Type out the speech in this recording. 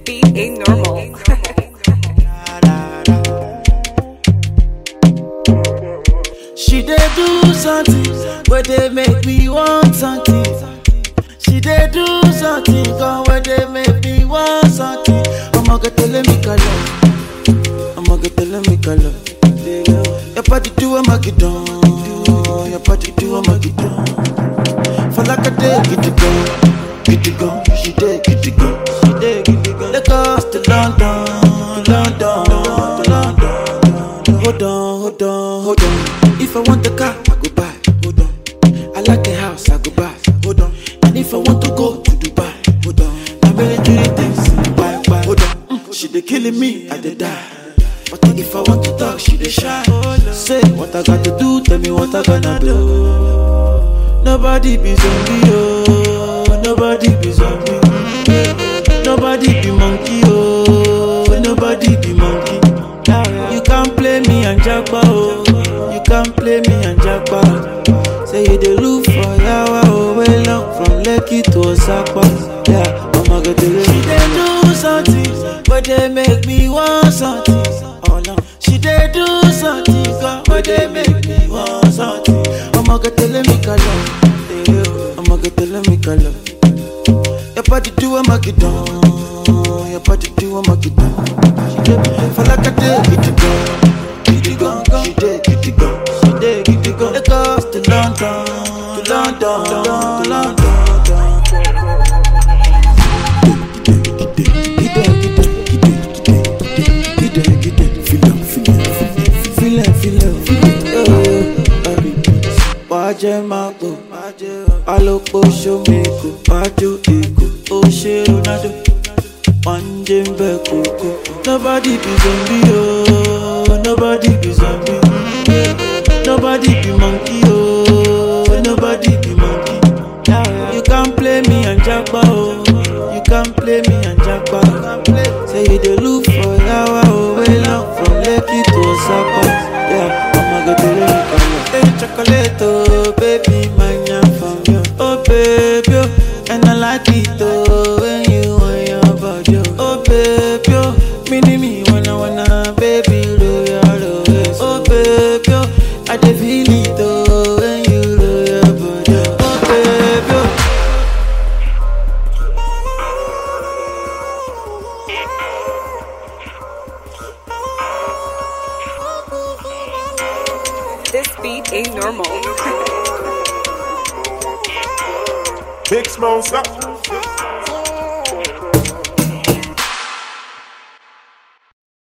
beat ain't normal. She dey do something where they make me want something. She dey do something gone where they make me want something. I'ma get tell me color. I'ma get tell me color. Your body do I'ma get down. Your body do I'ma get down. For like a day, get it go, get it go. She dey get it go, she dey get it go. Lagos to London, London, to London. Hold on, hold on, hold on. If I want a car, I go buy. Hold on. I like a house, I go buy. Hold on. And if I want to go to Dubai, hold on. Now many three things, buy, buy. Hold on. Mm, she dey killing me, I dey die. But if I want to talk, she dey shy. Say what I got to do, tell me what I gonna do. Nobody be zombie, oh. Nobody be zombie. Nobody be monkey, oh. Nobody be monkey. You can't play me and jackpot, oh. You can't play me and jackpot. Say you dey look for yawa, oh. Way long from Lekki to Osaka. Yeah, I'ma get the She dey do something, but they make me want something. Oh no, she dey do something, God, but they make me want something. I'ma get the me color. I'ma get the me color. Your body do I'ma get down. Your body do I'ma get down. She dey for like a day, get it gone, get it gone. She dey get it gone, she dey get it gone. Lagos to London, to London, to London. Wájẹ́ máa pò, alópo ṣómekò, wájú èkó, ó ṣe Ronaldo, wọ́n ń jẹ́ ń bẹ̀ kókó. Nobody be zombie oh, nobody be zombie. Nobody be monkey oh, nobody be monkey. You can't play me and jackpot oh, you can't play me and jackpot. Say you dey look for yawa oh, way long from Lekki to Osaka. Yeah, I'ma go to Lekki. Hey, chocolate oh, baby, manya from you. Oh baby, oh, and I like it oh, when you want your body. oh. Oh baby, oh, mini me wanna wanna, baby, roll your waist. Oh baby, oh, I dey feel it oh, when you roll your body. Oh baby, oh. This beat ain't normal. Big smoke,